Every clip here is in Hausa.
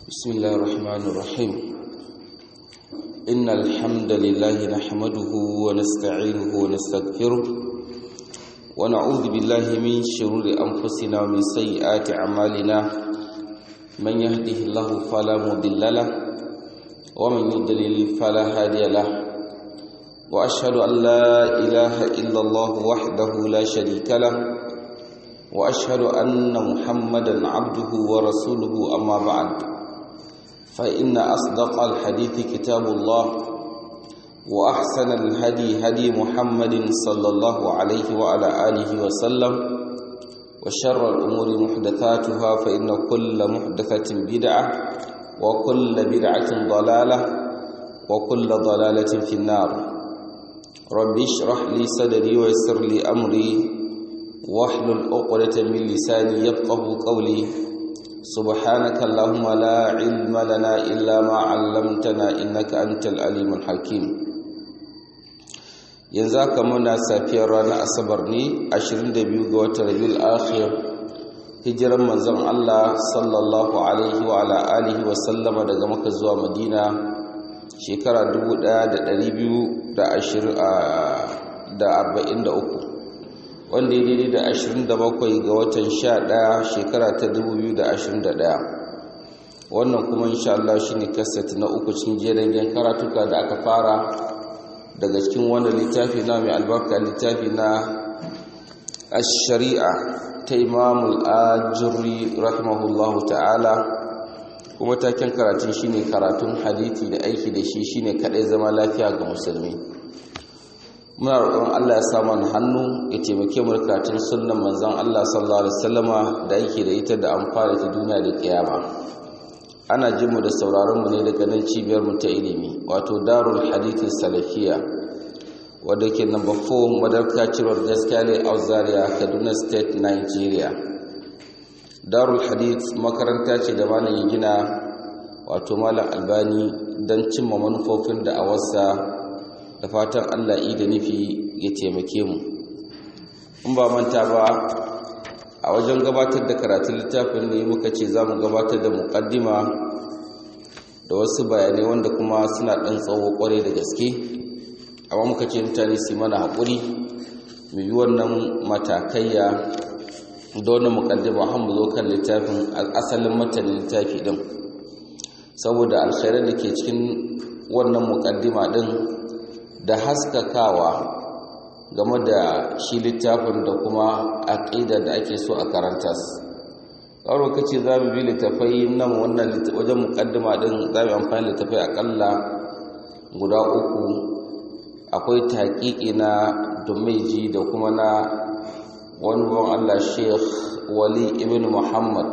بسم الله الرحمن الرحيم إن الحمد لله نحمده ونستعينه ونستغفره ونعوذ بالله من شرور أنفسنا ومن سيئات أعمالنا من يهده الله فلا مضل له ومن يضلل فلا هادي له وأشهد أن لا إله إلا الله وحده لا شريك له وأشهد أن محمدا عبده ورسوله أما بعد فإن أصدق الحديث كتاب الله وأحسن الهدي هدي محمد صلى الله عليه وعلى آله وسلم وشر الأمور محدثاتها فإن كل محدثة بدعة وكل بدعة ضلالة وكل ضلالة في النار رب اشرح لي صدري ويسر لي أمري واحلل عقدة من لساني يفقه قولي سبحانك اللهم لا علم لنا إلا ما علمتنا إنك أنت العليم الحكيم yanzu aka muna safiyar ranar asabar ne 22 ga watan rabiul akhir hijiran manzon Allah sallallahu alaihi wa ala alihi wa sallama daga maka zuwa madina shekara 1243 wanda ya daidai da 27 ga watan 11 shekara ta 2021 wannan kuma insha Allah shine kaset na uku cikin jerin karatuka da aka fara daga cikin wannan littafi na mai albarka littafi na ash-shari'a ta Imam al-Ajurri rahimahullahu ta'ala kuma taken karatun shine karatun hadisi da aiki da shi shine kadai zama lafiya ga musulmi muna roƙon Allah ya sa mana hannu ya taimake mu karatun sunnan manzon Allah sallallahu alaihi wasallama da yake da ita da amfani ta duniya da kiyama ana jin mu da sauraron mu ne daga nan cibiyar mu ta ilimi wato Darul Hadith Salafiya wadda ke number 4 Madarka Cirwar Gaskale Auzaria Kaduna State Nigeria Darul Hadith makaranta ce da malam ya gina wato malam Albani don cimma manufofin da a wasa da fatan Allah yi da nufi ya taimake mu in ba manta ba a wajen gabatar da karatun littafin ne muka ce za mu gabatar da muƙaddima da wasu bayanai wanda kuma suna ɗan tsawo ƙwarai da gaske amma muka ce mutane su mana haƙuri mu yi wannan matakaiya da wannan muƙaddima har mu zo kan littafin asalin matanin littafi ɗin saboda alkhairar da ke cikin wannan muƙaddima ɗin da haskakawa game da shi littafin da kuma aƙida da ake so a karanta ƙaro kace za mu bi littafai nan wannan wajen muƙaddima ɗin za mu amfani littafai aƙalla guda uku akwai taƙiƙi na dumeji da kuma na wani ban Allah Sheikh Wali ibn Muhammad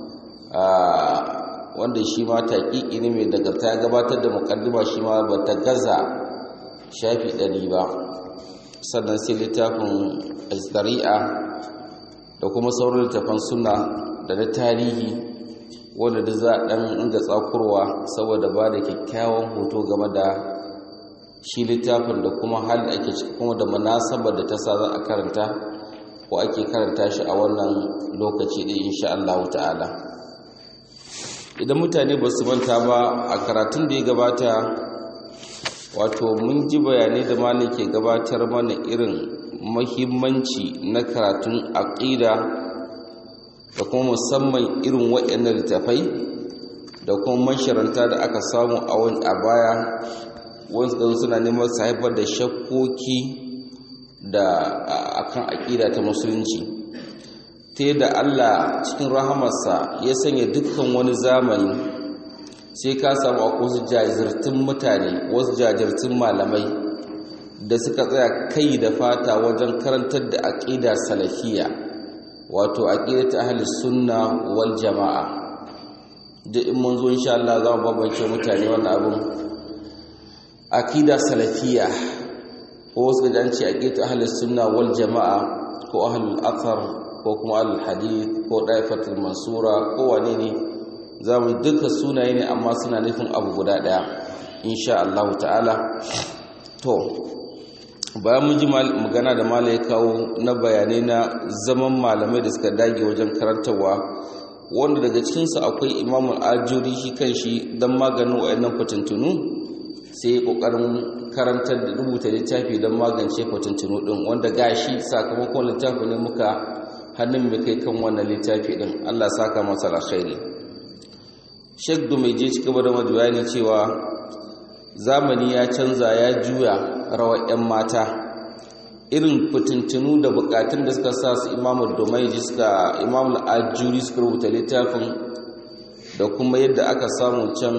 wanda shi ma taƙiƙi ne mai daga ta gabatar da muƙaddima shi ma ba ta gaza shafi ɗari ba sannan sai littafin zari'a da kuma sauran littafan suna da na tarihi wanda da za a ɗan inga tsakurwa saboda ba da kyakkyawan hoto game da shi littafin da kuma hali ake ciki kuma da munasabar da ta sa za a karanta ko ake karanta shi a wannan lokaci ɗin insha Allah ta'ala idan mutane ba su manta ba a karatun da ya gabata wato mun ji bayanai da malam ke gabatar mana irin mahimmanci na karatun aqida da kuma musamman irin waɗannan littafai da kuma masharanta da aka samu a wani a baya wasu da suna neman su haifar da shakkoki da akan aqida ta musulunci ta yadda Allah cikin rahamarsa ya sanya dukkan wani zamani sai ka samu akwai wasu jajirtun mutane wasu jajirtun malamai da suka tsaya kai da fata wajen karantar da aƙida salafiya wato aƙida ta ahli sunna wal jama'a duk in mun zo insha Allah za mu bambance mutane wannan abin aƙida salafiya ko wasu gajan ce aƙida ta ahli sunna wal jama'a ko ahlul athar ko kuma ahlul hadith ko daifatul mansura ko wane ne za mu duka sunaye ne amma suna nufin abu guda ɗaya insha Allah ta'ala to bayan mun ji magana da malai kawo na bayanai na zaman malamai da suka dage wajen karantarwa wanda daga cikinsu akwai imamul ajuri shi kan shi don maganin wa'annan fitintunu sai ƙoƙarin karantar da rubuta littafi don magance fitintunu ɗin wanda gashi sakamakon littafi ne muka hannun mai kai kan wannan littafi ɗin allah saka masa alkhairi shek mai je ci gaba da bayani cewa zamani ya canza ya juya rawar 'yan mata irin fitintunu da bukatun da suka sa su imamu domaiji suka imamu ajuri suka rubuta littafin da kuma yadda aka samu can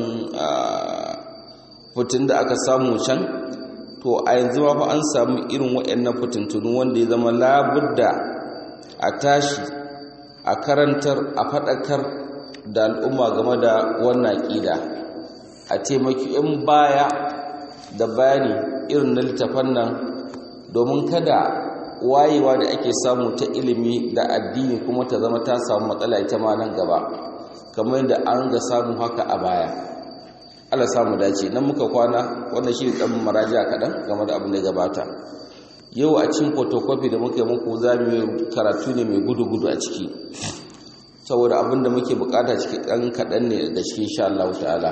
fitin da aka samu can to a yanzu ma fa an samu irin waɗannan fitintunu wanda ya zama labudda a tashi a karantar a faɗakar da al'umma game da wannan ƙida a taimaki 'yan baya da bayani irin na littafan nan domin kada wayewa da ake samu ta ilimi da addini kuma ta zama ta samu matsala ita ma nan gaba kamar yadda an ga samu haka a baya Allah samu dace nan muka kwana wannan shi dan maraja kaɗan game da abin da gabata yau a cikin photocopy da muke muku za mu karatu ne mai gudu-gudu a ciki saboda abin da muke bukata ciki ɗan kaɗan ne da cikin insha Allah ta'ala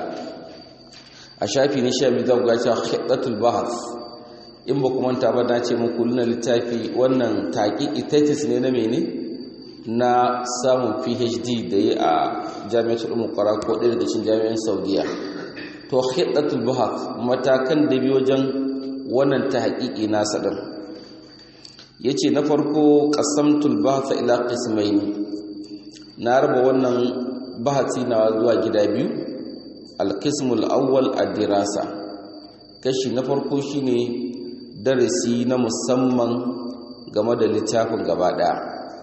a shafi ne sha biyu za ku ga cewa khiddatul bahth in ba kuma ta ba na ce muku luna littafi wannan taƙiƙi thesis ne na mene na samun phd da yi a jami'atul umar ko ɗaya daga cikin jami'an saudiya to khiddatul bahath matakan da biyo wajen wannan ta haƙiƙi nasa ɗin ya ce na farko ƙasamtul bahath ila qismaini na raba wannan bahati na zuwa gida biyu alkismul awwal ad-dirasa kashi na farko shine darasi na musamman game da littafin gaba daya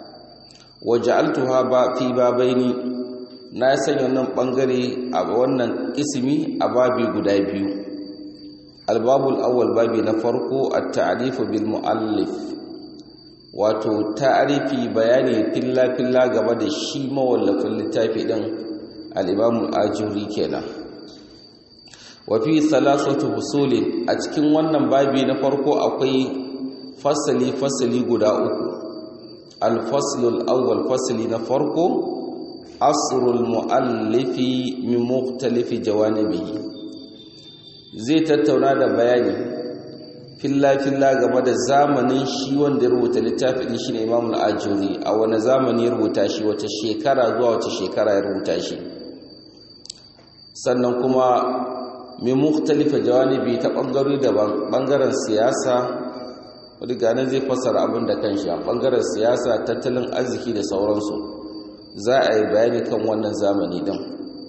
waja'altuha ba fi babaini na sanya wannan bangare a wannan ismi a babi guda biyu albabul awwal babi na farko at-ta'rif bil muallif wato ta'rifi bayani filla filla game da shi mawallafin littafi din al-imam al-ajuri kenan wafi salasatu husulin a cikin wannan babi na farko akwai fasali fasali guda uku alfaslul awwal fasali na farko asrul muallifi min mukhtalifi jawanibihi zai tattauna da bayani filla filla game da zamanin shi wanda ya rubuta littafin shi ne Imam al-Ajuri a wani zamani ya rubuta shi wata shekara zuwa wata shekara ya rubuta shi sannan kuma mai mukhtalifa jawanibi ta bangarori daban bangaren siyasa wadda ganin zai fassara abin da kanshi a bangaren siyasa tattalin arziki da sauransu za a yi bayani kan wannan zamani din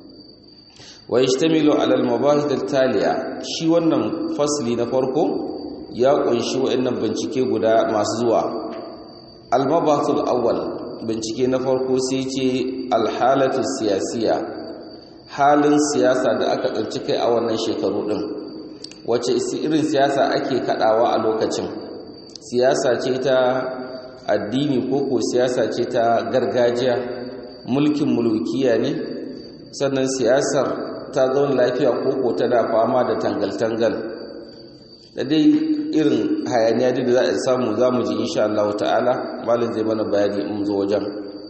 wa yashtamilu ala al-mabahith al-taliya shi wannan fasli na farko ya kunshi wayannan bincike guda masu zuwa al-mabahith al-awwal bincike na farko sai ce al-halatu siyasiyya halin siyasa da aka tsanci kai a wannan shekaru ɗin wace irin siyasa ake kaɗawa a lokacin siyasa ce ta addini ko ko siyasa ce ta gargajiya mulkin mulkiya ne sannan siyasar ta zaune lafiya ko ko ta da fama da tangal-tangal da dai irin hayaniya da za a samu za mu ji insha Allah ta'ala malin zai mana bayani in zo wajen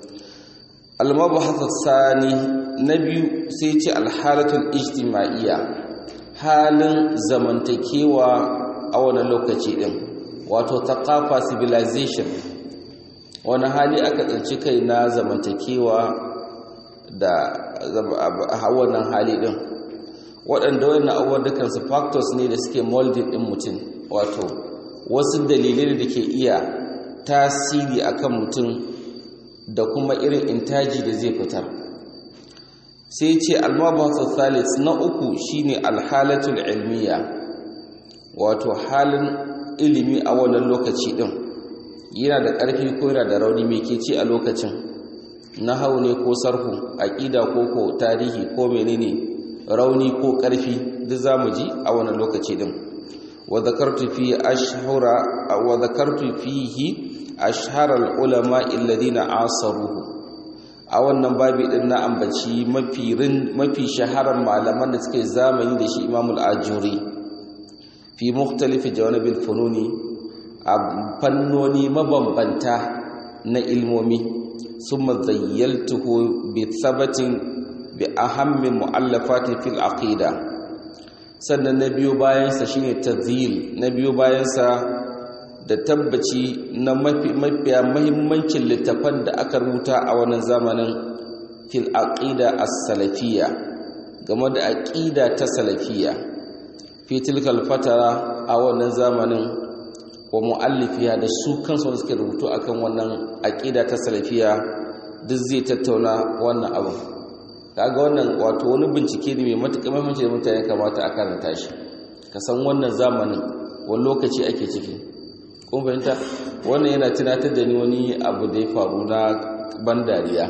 al-mabhath sani na biyu sai ce alhalatul ijtima'iyya halin zamantakewa a wani lokaci din wato taqafa civilization wani hali aka tsinci kai na zamantakewa da a wannan hali din waɗanda wannan abubuwan dukansu factors ne da suke molding din mutum wato wasu dalilai da ke iya tasiri akan mutum da kuma irin intaji da zai fitar sai ce almabasu thalis na uku shine alhalatul ilmiya wato halin ilimi a wannan lokaci din yana da ƙarfi ko yana da rauni mai ke ci a lokacin hau ne ko sarhu aƙida ko ko tarihi ko menene rauni ko ƙarfi duk zamu ji a wannan lokaci din wa zakartu fi ashhara wa zakartu fihi ashhara al-ulama alladhina asaruhu a wannan babi din na ambaci mafi mafi shaharar malaman da suke zamani da shi Imam al-Ajuri fi mukhtalif jawanabil fununi a fannoni mabambanta na ilmomi summa zayyaltuhu bi thabatin bi ahammi mu'allafati fil aqida sannan na biyo bayansa shine tazyil na biyo bayansa da tabbaci na mafiya mahimmancin littafan da aka rubuta a wannan zamanin fil aqida as-salafiyya game da aqida ta salafiyya fi tilkal fatara a wannan zamanin wa muallifiya da su kansu suke rubutu akan wannan aqida ta salafiyya duk zai tattauna wannan abu kaga wannan wato wani bincike ne mai matuƙar muhimmanci da mutane kamata a karanta shi ka san wannan zamanin wani lokaci ake ciki kun fahimta wannan yana tunatar da ni wani abu da ya faru na ban dariya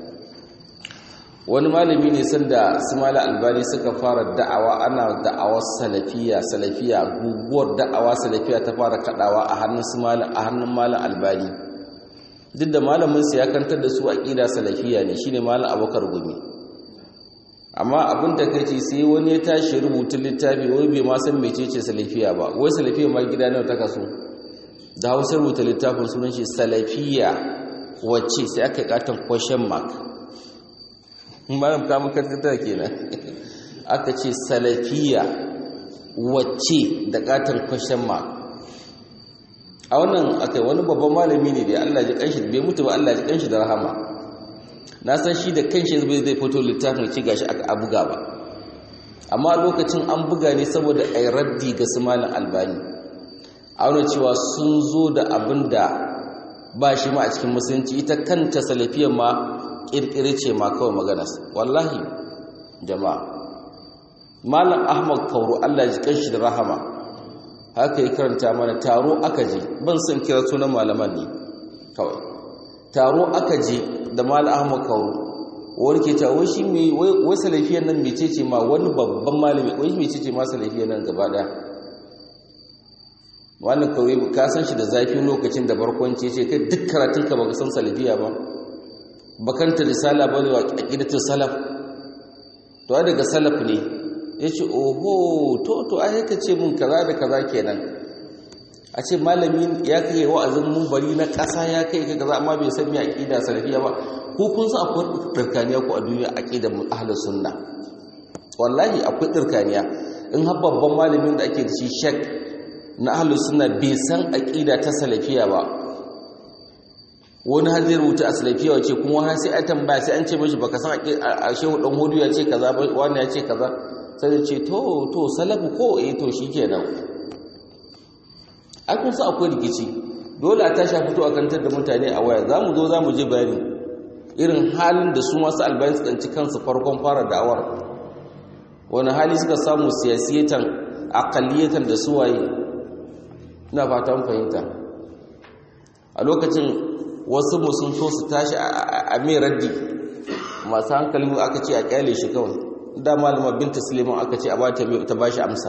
wani malami ne sanda Ismail Albani suka fara da'awa ana da'awar salafiya salafiya guguwar da'awa salafiya ta fara kadawa a hannun Ismail a hannun malam Albani duk da malamin sa ya kantar da su aqida salafiya ne shine malam Abubakar Gumi amma abin da kai sai wani ya tashi rubutun littafi wai bai ma san mecece salafiya ba wai salafiya ma gida nawa ta kaso da Hausa rubuta littafin sunan shi salafiya wacce sai aka katon question mark malam kamun karkata kenan aka ce salafiya wacce da katon question mark a wannan akai wani babban malami ne da Allah ji kanshi bai mutu ba Allah ji kanshi da rahama na san shi da kanshi zai zai fito littafin ci gashi aka buga ba amma lokacin an buga ne saboda ai raddi ga su malam albani a wani cewa sun zo da abin da ba shi ma a cikin musulunci ita kanta salafiyar ma kirkire ce ma kawai maganas wallahi jama'a malam ahmad kauru allah ji kanshi da rahama haka yi karanta mana taro aka je ban san kira sunan malaman ne kawai taro aka je da malam ahmad kauru wani ke ta wai shi mai wai salafiyar nan mecece ma wani babban malami wai mecece ma salafiyar nan gaba daya wannan kawai ka san shi da zafi lokacin da barkwanci ce kai duk karatun ka baka san salafiya ba bakanta risala ba ne wa aqidatul salaf to ai daga salaf ne yace oho to to ai ka ce mun kaza da kaza kenan a ce malami ya kai wa'azin mun bari na ƙasa ya kai ka kaza amma bai san me aqida salafiya ba ko kun san akwai dirkaniya ko a duniya aqidar ahlus sunna wallahi akwai dirkaniya in har babban malamin da ake da shi shek na ahlus sunna bai san aqida ta salafiya ba wani har zai rubuta a salafiya wace kuma har sai a tambaya sai an ce mashi baka san a shehu dan hudu ya ce kaza ba wani ya ce kaza sai ya ce to to salafu ko eh to shikenan ai kun san akwai rikici dole a tashi fito a kantar da mutane a waya zamu zo zamu je bayani irin halin da su masu albayin su tsanci kansu farkon fara da'awar wani hali suka samu siyasiyatan aqalliyatan da suwaye ina fatan fahimta a lokacin wasu mu sun so su tashi a mai raddi masu hankali aka ce a kyale shi kawai da malama binta suleiman aka ce a ba ta ba shi amsa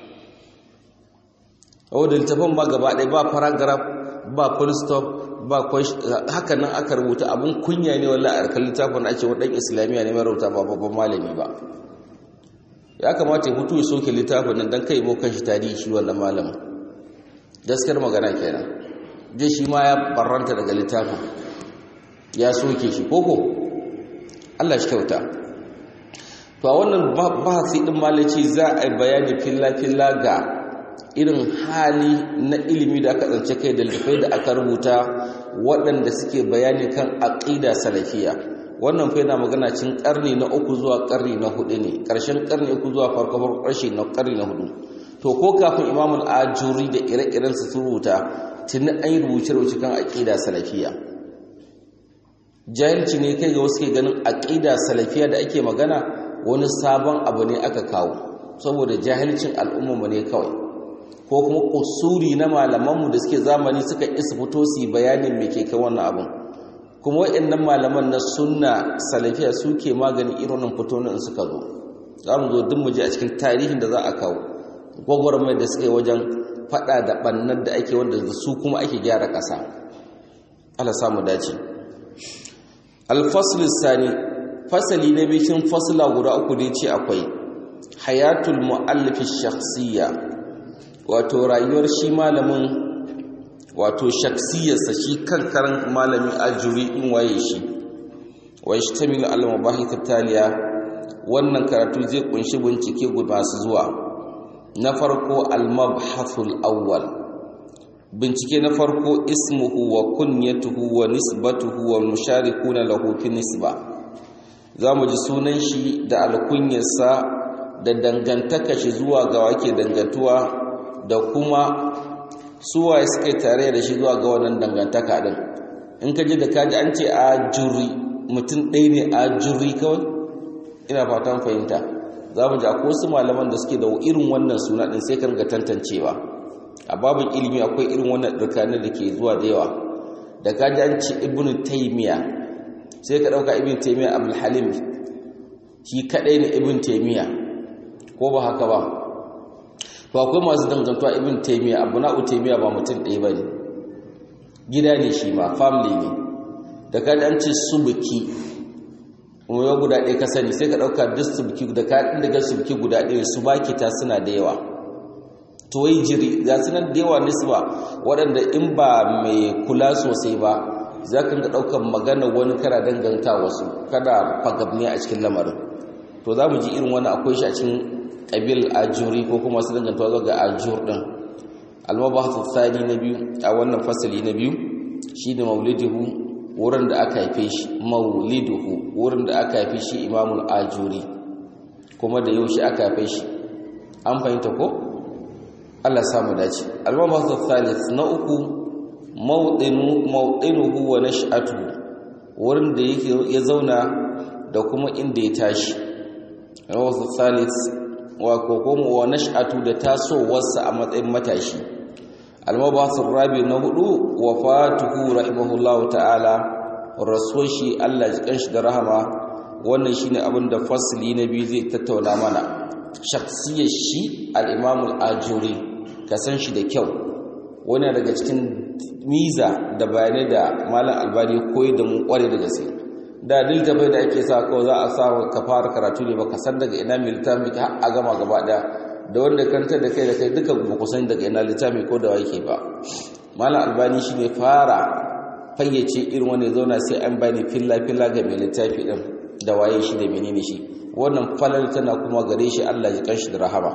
wadda littafin ba gaba ɗaya ba paragraph ba full stop ba haka nan aka rubuta abin kunya ne wallah a harkar littafin a ce waɗanda islamiyya ne mai rubuta ba babban malami ba ya kamata ya fito ya soke littafin nan don kai bokan shi tarihi shi wannan malamin gaskiyar magana kenan je shi ma ya barranta daga littafin ya soke shi koko Allah shi kyauta to a wannan bahasi din malaci za a yi bayani filla-filla ga irin hali na ilimi da aka tsance kai da littafai da aka rubuta waɗanda suke bayani kan aƙida salafiya wannan fa yana magana cin ƙarni na uku zuwa ƙarni na hudu ne ƙarshen ƙarni uku zuwa farko farko ƙarshe na ƙarni na hudu to ko kafin imamul ajuri da ire-iren su rubuta tuni an yi rubuce-rubuce kan aƙida salafiya jahilci ne kai ga wasu ke ganin aƙida salafiya da ake magana wani sabon abu ne aka kawo saboda jahilcin al'ummarmu ne kawai ko kuma kusuri na malamanmu da suke zamani suka isa fito su yi bayanin me ke kai wannan abin kuma waɗannan malaman na sunna salafiya suke magani irin fito in suka zo za mu zo duk mu je a cikin tarihin da za a kawo gwagwarmai da suka yi wajen fada da bannan da ake wanda su kuma ake gyara ƙasa ala samu dace alfasul sani fasali na bikin fasila guda uku ne ce akwai hayatul mu'allif shakhsiyya wato rayuwar shi malamin wato shakhsiyarsa shi kan karan malamin ajuri in waye shi wa yashtamilu al mabahith taliya wannan karatu zai kunshi bincike masu zuwa na farko al mabhathul awwal bincike na farko ismuhu wa kunyatuhu wa nisbatuhu wa musharikuna lahu fi nisba zamu ji sunan shi da alkunyarsa da dangantaka shi zuwa ga wake dangantuwa da kuma suwaye suka tare da shi zuwa ga wannan dangantaka din in ka ji da kaji an ce a juri mutum ɗaya ne a juri kawai ina fatan fahimta za mu ji akwai wasu malaman da suke da irin wannan suna ɗin sai ka riga tantancewa a babin ilimi akwai irin wannan ɗirkanin da ke zuwa da yawa da kaji an ce ibn taymiya sai ka ɗauka ibn taymiya abul halim shi kaɗai ne ibn taymiya ko ba haka ba to akwai masu dangantuwa ibn taymiya abu na'u taymiya ba mutum ɗaya ba ne gida ne shi ma family ne da ka an ce subuki umaru guda ɗaya ka sani sai ka ɗauka duk subuki da ka ɗin daga subuki guda ɗaya su baki ta suna da yawa to wai jiri za su nan da yawa nisba waɗanda in ba mai kula sosai ba za ka ga ɗaukar magana wani kara danganta wasu kada fagabni a cikin lamarin to za mu ji irin wani akwai shi a cikin ƙabil ajuri ko kuma su dangantawa zuwa ga ajur ɗin almabahatun tsari na biyu a wannan fasali na biyu shi da maulidihu wurin da aka haife shi mauliduhu wurin da aka haife shi imamul ajuri kuma da yaushe aka haife shi an fahimta ko Allah samu dace almabahatun thalith na uku mauɗinuhu wa nash'atu wurin da ya zauna da kuma inda ya tashi almabahatun thalith wa kokomo wa nash'atu da tasowarsa a matsayin matashi almabathur rabi na hudu wafatuhu rahimahullahu ta'ala rasuwar shi Allah ji kanshi da rahama wannan shine abin da fasli na biyu zai tattauna mana shakhsiyar shi al-imam al-ajuri ka san shi da kyau wani daga cikin miza da bayanai da malam albani koyi da mu kware da gaske da littafai da ake sa kawai za a sa ka fara karatu ne baka san daga ina mai littafi har a gama gaba daya da wanda kantar da kai da kai duka ba ku san daga ina littafi ko da yake ba malam albani shi ne fara fayyace irin wanda zauna sai an bani filla filla ga mai littafi din da waye shi da menene shi wannan falal tana kuma gare shi Allah ya kanshi da rahama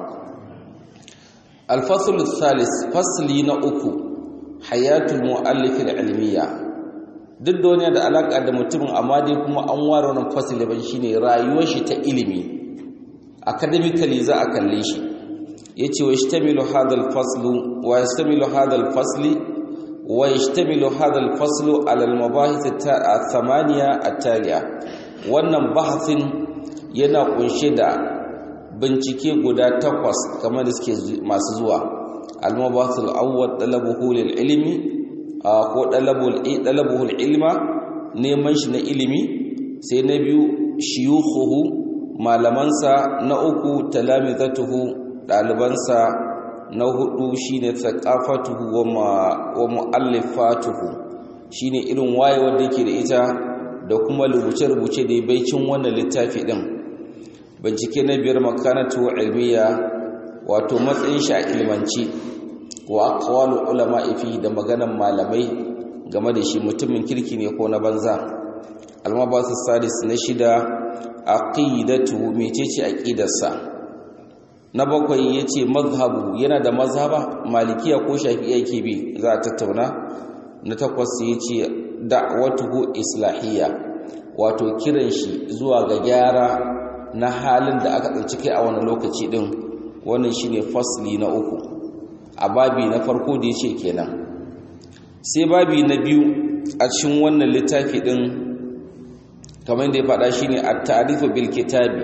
al-fasl thalis fasli na uku hayatul muallif al-ilmiyya duk da wani da alaƙa da mutumin amma dai kuma an ware wannan fasili ban shine rayuwar shi ta ilimi academically za a kalle shi yace wa yashtamilu hadha al-fasl wa yashtamilu hadha al-fasl wa yashtamilu hadha al-fasl ala al-mabahith ath-thamaniya at-taliya wannan bahasin yana kunshe da bincike guda takwas kamar da suke masu zuwa al-mabahith al-awwal talabuhu lil-ilmi ko ɗalabuhul ilma neman shi na ilimi sai na biyu shiyuhuhu malamansa na uku talamizatuhu ɗalibansa na hudu shine thaqafatuhu wa mu'allifatuhu shine irin wayewar da yake da ita da kuma rubuce-rubuce da baicin wannan littafi din bincike na biyar makanatu ilmiya wato matsayin shi a ilmanci wa aqwalu ulama fi da maganan malamai game da shi mutumin kirki ne ko na banza almabasu sadis na shida aqidatu mecece aqidarsa na bakwai yace mazhabu yana da mazhaba malikiya ko shafi'iyya yake bi za a tattauna na takwas yace da'watuhu islahiyya wato kiran shi zuwa ga gyara na halin da aka tsinci kai a wani lokaci din wannan shine fasli na uku a babi na farko da yace kenan sai babi na biyu a cikin wannan littafi din kamar da ya faɗa shine at-ta'rifu bil kitabi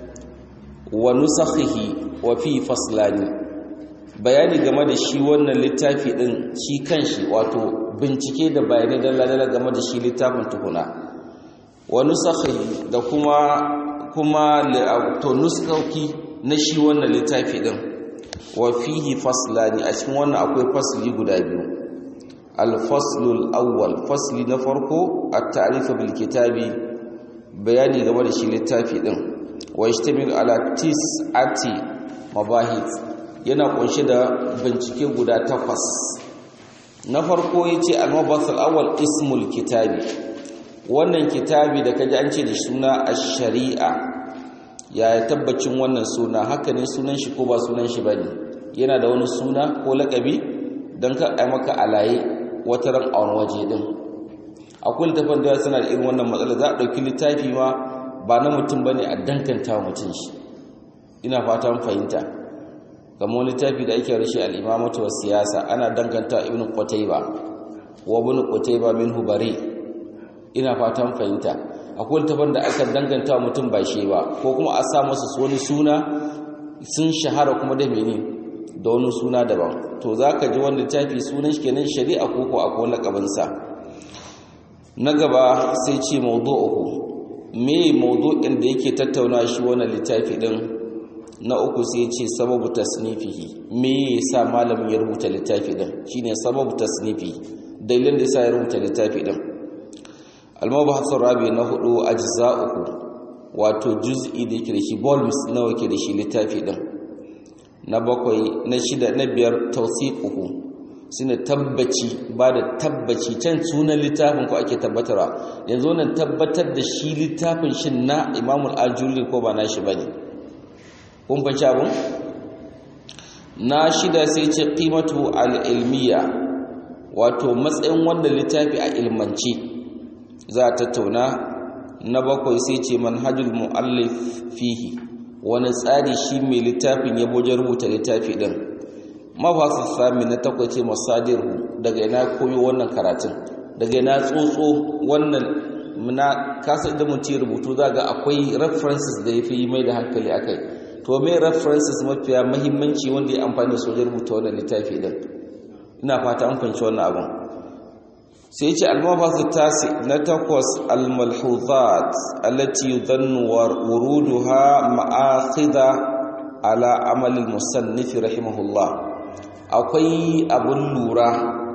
wa nusakhihi wa fi faslani bayani game da shi wannan littafi din shi kanshi wato bincike da bayanai dalla-dalla game da shi littafin tukuna wa nusakhihi da kuma kuma to nuskauki na shi wannan littafi din wa fihi faslani a cikin wannan akwai fasli guda biyu al-faslul awwal fasli na farko at-ta'rif bil kitabi bayani game da shi littafi din wa yastamil ala tis'ati mabahith yana kunshe da bincike guda takwas na farko yace al-mabath al-awwal ismul kitabi wannan kitabi da kaji an ce da suna ash-shari'a ya tabbacin wannan suna haka ne sunan shi ko ba sunan shi bane yana da wani suna ko lakabi dan ka ai maka alaye wata ran a wani waje din akwai littafin da suna da irin wannan matsala za a ɗauki littafi ma ba na mutum ba ne a dankanta wa mutum shi ina fatan fahimta kamar littafi da ake rashe al'imamatu wa siyasa ana dankanta ibn qutayba wa ibn qutayba min hubari ina fatan fahimta akwai littafin da aka danganta wa mutum ba shi ba ko kuma a sa masa wani suna sun shahara kuma da mene da wani suna daban to za ka ji wani littafi sunan shi kenan shari'a ko ko akwai lakabinsa na gaba sai ce mawdu'uhu me mawdu'in da yake tattauna shi wannan littafi din na uku sai ce sababu tasnifihi me yasa malamin ya rubuta littafi din shine sababu tasnifi dalilin da yasa ya rubuta littafi din al-mabahas rabi na hudu ajza'uhu wato juz'i da yake da shi volumes nawa yake da shi littafi din na bakwai na shida na biyar tawsiquhu shine tabbaci ba da tabbaci can sunan littafin ko ake tabbatarwa yanzu nan tabbatar da shi littafin shin na imamul ajuri ko ba nashi bane kun fahimci abun na shida sai ce qimatu al-ilmiya wato matsayin wannan littafi a ilmance za a tattauna na bakwai sai ce manhajul muallif fihi wani tsari shi mai littafin ya boje rubuta littafi din mafasu sami na takwai ce masadiru daga ina koyo wannan karatun daga ina tsotso wannan na kasa da mutum rubutu za ga akwai references da ya fi mai da hankali a kai to mai references mafiya mahimmanci wanda ya amfani da sojar rubuta wannan littafi din ina fata an fahimci wannan abin sai ce almafasu tasi na takwas almalhuzat allati yudhannu wuruduha ma'akhidha ala amalil musannifi rahimahullah akwai abun lura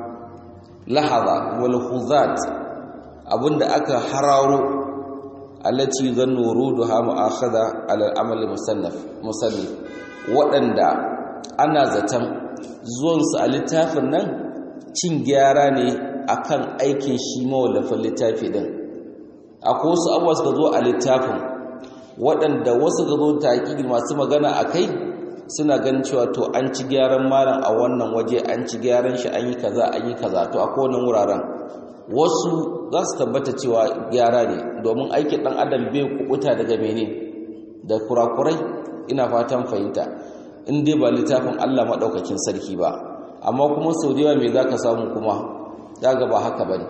lahaza wal khuzat abinda aka hararo allati zannu wuruduha mu'akhadha ala al-amal musannaf musannif wadanda ana zaton zuwan su a littafin nan cin gyara ne akan aikin shi mawallafin littafi din akwai wasu abubuwa suka zo a littafin waɗanda wasu ga zo taƙiƙi masu magana a kai suna ganin cewa to an ci gyaran malam a wannan waje an ci gyaran shi an yi kaza an yi kaza to a kowane wuraren wasu za su tabbata cewa gyara ne domin aikin ɗan adam bai kubuta daga mene da kurakurai ina fatan fahimta in dai ba littafin allah maɗaukakin sarki ba amma kuma sau da yawa me za ka samu kuma za ga ba haka ba ne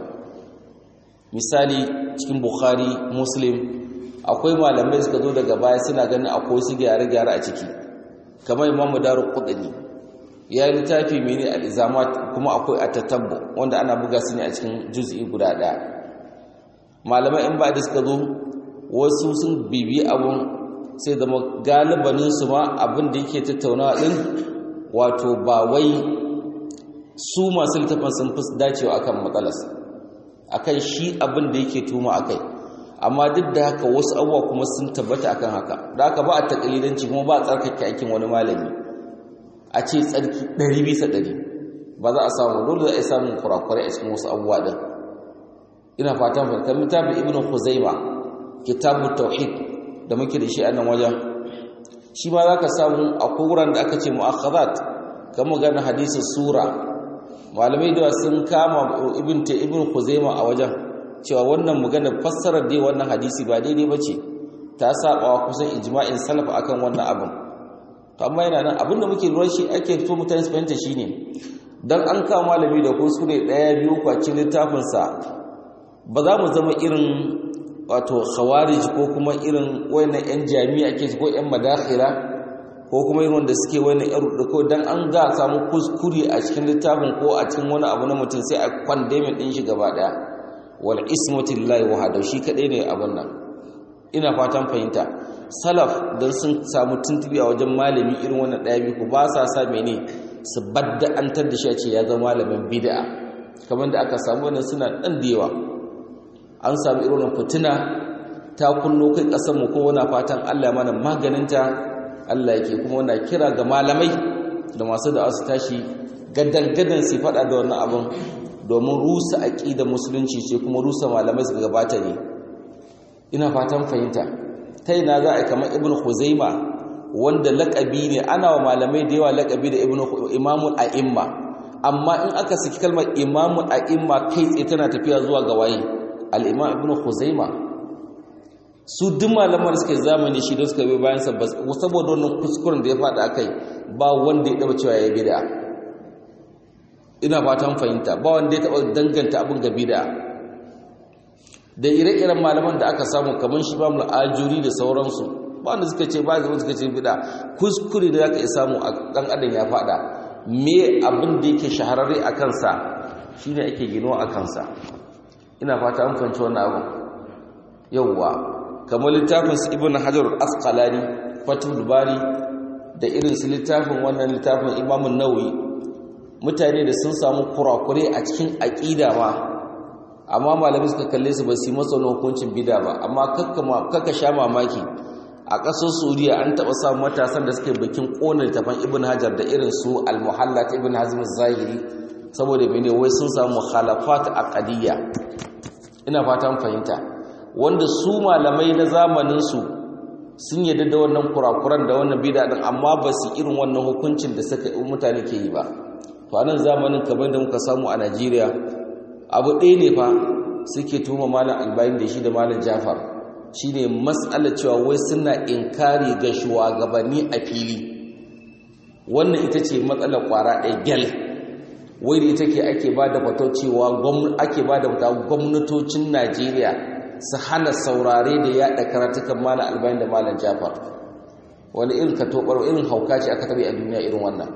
misali cikin bukhari muslim akwai malamai suka zo daga baya suna ganin akwai su gyare-gyare a ciki kamar imamu daru kudani ya yi littafi mene al'izamat kuma akwai a tatabbo wanda ana buga su ne a cikin juz'i guda ɗaya malamai in ba da suka zo wasu sun bibi abun sai zama galibaninsu ma abin da yake tattaunawa ɗin wato ba wai su masu littafin sun fi dacewa akan matsalas akan shi abin da yake tuma akai amma duk da haka wasu abubuwa kuma sun tabbata akan haka da haka ba a takalidanci kuma ba a tsarkake aikin wani malami a ce tsarki ɗari bisa ɗari ba za a samu dole za a yi samun kurakurai a cikin wasu abubuwa ɗin ina fatan fahimtar littafin ibn huzaima kitabu tauhid da muke da shi a nan wajen shi ma za ka samu akwai wuran da aka ce mu'akhazat kan magana hadisin sura malamai da sun kama ibn ta ibn huzaima a wajen cewa wannan magana fassarar dai wannan hadisi ba daidai ba ce ta saba kusan ijma'in salaf akan wannan abin to amma yana nan abinda muke lura shi ake so mutane su fahimta shine dan an kawo malami da kuskure daya biyu kwacin littafin sa ba za mu zama irin wato khawarij ko kuma irin wayannan yan jami'a ke ko yan madakhila ko kuma irin wanda suke wayannan yan ruduko dan an ga samu kuskure a cikin littafin ko a cikin wani abu na mutum sai a condemn din shi gaba daya wal ismatu lillahi wahdahu shi kadai ne abun nan ina fatan fahimta salaf don sun samu tuntubi a wajen malami irin wannan ɗaya biyu ba sa sa mene su badda'antar da shi a ce ya zama malamin bid'a kamar da aka samu wannan suna ɗan da yawa an samu irin wannan fitina ta kunno kai ƙasar mu ko wani fatan Allah mana maganinta Allah yake kuma wana kira ga malamai da masu da su tashi gadan gadan su faɗa da wannan abin domin rusa aqidar musulunci ce kuma rusa malamai su gabata ne ina fatan fahimta ta ina za a kamar ibnu khuzaima wanda laƙabi ne ana wa malamai da yawa laƙabi da ibnu imamul a'imma amma in aka saki kalmar imamul a'imma kai tsaye tana tafiya zuwa ga waye al-imam ibnu khuzaima su duk malaman suka zamani shi da suka bi bayan sa saboda wannan kuskuren da ya faɗa akai ba wanda ya taba cewa ya bid'a ina fatan fahimta ba wanda ya taba danganta abin ga bid'a da ire-iren malaman da aka samu kamar shi bamul ajuri da sauransu ba wanda suka ce ba zai suka ce bid'a kuskure da zaka iya samu a dan adam ya faɗa me abin da yake shahararre a kansa shine ake gino a kansa ina fata an fahimci wannan abu yawwa kamar littafin su ibn hajar al-asqalani fatul bari da irin su littafin wannan littafin imam an-nawawi mutane da sun samu kurakure a cikin aqida ma amma malami suka kalle su ba su masa hukuncin bid'a ba amma kakka sha mamaki a ƙasar Saudiya an taɓa samun matasan da suke bikin ƙonar littafin ibn hajar da irin su al-muhallat ibn hazm zahiri saboda mene wai sun samu mukhalafat aqdiyya ina fatan fahimta wanda su malamai na zamaninsu sun yadda da wannan kurakuran da wannan bida din amma ba su irin wannan hukuncin da suka mutane ke yi ba to anan zamanin kamar da muka samu a Najeriya abu ɗaya ne fa suke tuma malam albani da shi da malam Jafar shine mas'alar cewa wai suna inkari ga shugabanni a fili wannan ita ce matsalar kwara ɗaya gyal wai da ita ke ake ba da fato cewa ake ba da gwamnatocin Najeriya su hana saurare da yaɗa karatukan malam albani da malam jafar wani irin ka tobar irin hauka ce aka tabi a duniya irin wannan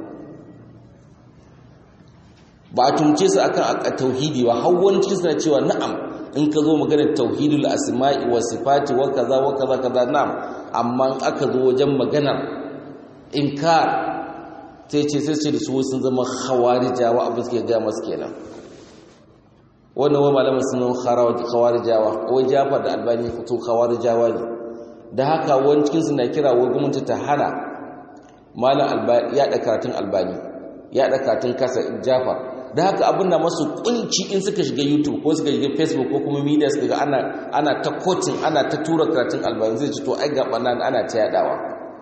ba a tumce su akan a tauhidi ba hawanci suna cewa na'am in ka zo maganar tauhidul asma'i wa sifati wa kaza wa kaza kaza na'am amma in aka zo wajen maganar inkar sai ce sai ce da su sun zama khawarijawa abin suke ga masu kenan wannan wa malamin sun khawarijawa wai jafar da albani fito khawarijawa ne da haka wani cikinsu na kira wai gwamnati ta hana malam albani ya da karatun albani ya da karatun kasa jafar da haka abin da masu kunci in suka shiga youtube ko suka shiga facebook ko kuma media suka ga ana ana ta kotin ana ta tura karatun albani zai ci to ai gaba nan ana ta yadawa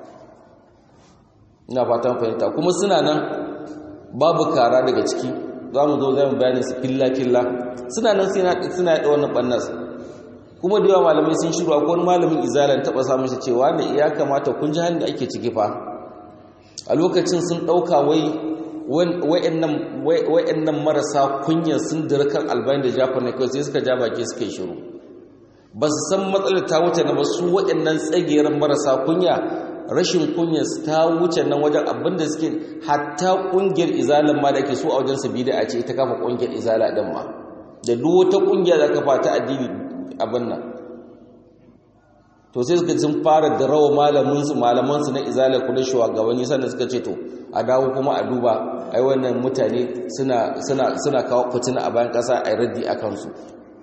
ina fatan fahimta kuma suna nan babu kara daga ciki za mu zo zai mu bayani su filla-filla suna nan suna yaɗa wannan ɓannas kuma da yawa malamai sun shiru akwai wani malamin izalar taɓa samun shi cewa ne ya kamata kun ji hannun da ake ciki fa a lokacin sun ɗauka wai wa'annan marasa kunyar sun kan albani da jafar ne kawai sai suka ja baki suka yi shiru ba su san matsalar ta wuce na ba su wa'annan tsagiyar marasa kunya rashin kunyar ta wuce nan wajen abinda suke hatta kungiyar izalan ma da ake so a wajen su bida a ce ita kafa kungiyar izala din ma da duk wata kungiya da kafa ta addini abin nan to sai suka sun fara da rawa malamin su malaman su na izala ku da shugabanni sannan suka ce to a dawo kuma a duba ai wannan mutane suna suna suna kawo fitina a bayan kasa ai raddi akan su